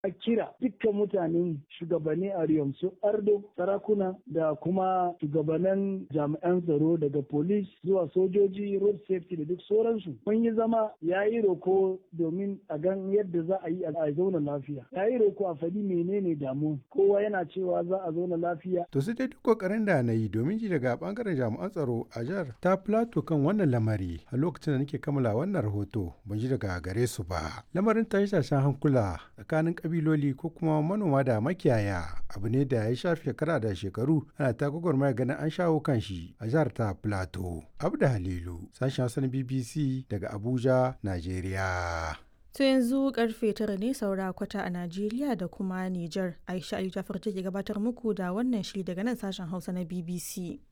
a kira dukkan mutanen shugabanni a Riyom su Ardo, sarakuna da kuma shugabannin jami'an tsaro daga polis zuwa sojoji, road safety da duk sauransu. Mun yi zama ya yi roko domin a gan yadda za a yi a zauna lafiya. Ya yi roko a faɗi menene damu. Kowa yana cewa za a zauna lafiya. To sai dai duk kokarin da na yi domin ji daga bangaren jami'an tsaro a jihar ta plato kan wannan lamari a lokacin da nake kammala wannan rahoto ban ji daga gare su ba. Lamarin tashe-tashen hankula tsakanin kabiloli ko kuma manoma da makiyaya abu ne da ya shafi shekara da shekaru ana ta gwagwarmaya ganin an shawo kan shi a jihar ta plato. Abda Halilu sashen Hausa na BBC daga Abuja, Najeriya. To yanzu karfe tara ne saura kwata a Najeriya da kuma Nijar. Aisha Aliyu ta farce ke gabatar muku da wannan shiri daga nan sashen Hausa na BBC.